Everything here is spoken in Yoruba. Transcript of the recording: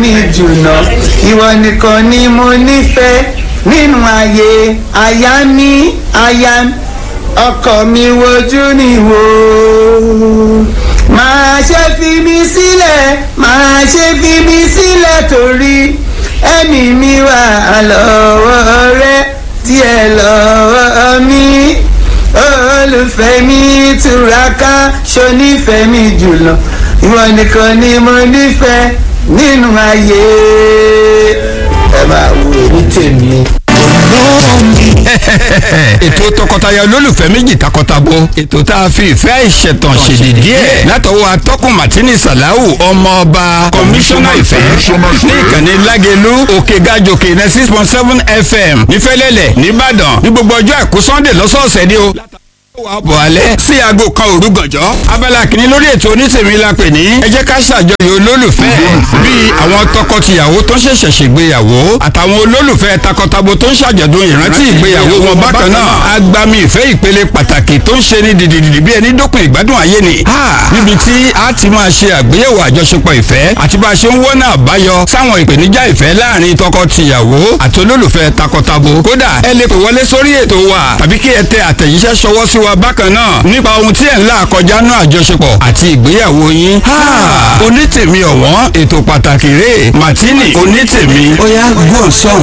mi jùlọ ìwọ nìkan ni mo nífẹ̀ẹ́ nínú ayé aya mi aya mi ọkọ mi wojú ni wò máa ṣe fi mi sílẹ̀ máa ṣe fi mi sílẹ̀ torí ẹ̀mí mi wà lọ́wọ́ rẹ díẹ̀ lọ́wọ́ mi olùfẹ́ mi túraká ṣonífẹ́ mi jùlọ ìwọ nìkan ni mo nífẹ̀ẹ́ nínú ayé ẹ máa wo èmi tèmi ètò tọkọtaya olólùfẹ́ méjì takọtabo ètò tá a fi ìfẹ́ ìṣẹ̀tàn ṣèdè díẹ̀ látọwọ́ atọ́kùn martini salahu ọmọọba kọmíṣánná ìfẹ́ ní ìkànnì lágẹ̀lú òkè gàjòkè ní six point seven fm nífẹ̀lẹ́lẹ̀ nìbàdàn ní gbogbo ọjọ́ àìkú sunday lọ́sọ̀ọ̀sẹ̀ ni o wà bọ̀ alẹ́ sí aago kan òru gànjọ́ abala kìíní lórí ètò onítèmi la pè ní ẹ jẹ́ ká ṣàjọyọ̀ olólùfẹ́ bíi àwọn tọkọtìyàwó tó ń ṣẹ̀ṣẹ̀ ṣègbéyàwó àtàwọn olólùfẹ́ takọtabo tó ń ṣàjọ̀dún ìrántí ìgbéyàwó wọn bákan náà agbami ìfẹ́ ìpele pàtàkì tó ń ṣe ní dìdìdìdì bí ẹni dópin ìgbádùn ayé ni níbi tí a ti máa ṣe àgbéyẹ̀wò àjọṣepọ̀ ìfẹ́ àti bá a ṣe ń wọ́nà àbáyọ sáwọn ìpèníjà ìfẹ́ láàrin tọkọtìyàwó àti olólùfẹ́ takọtabo kódà ẹ lè pè wọlé sórí ètò wa tàbí kí ẹ tẹ àtẹ̀jíṣẹ́ ṣọwọ́ sí wa bákan náà nípa ohun tí ẹ̀ ń là kọjá náà àjọṣepọ̀ àti ìgbéyàwó yín. onítèmi ọ̀wọ́n ètò pàtàkì rèé martini onítèmi ó yá gbọ́n sọ̀rọ̀.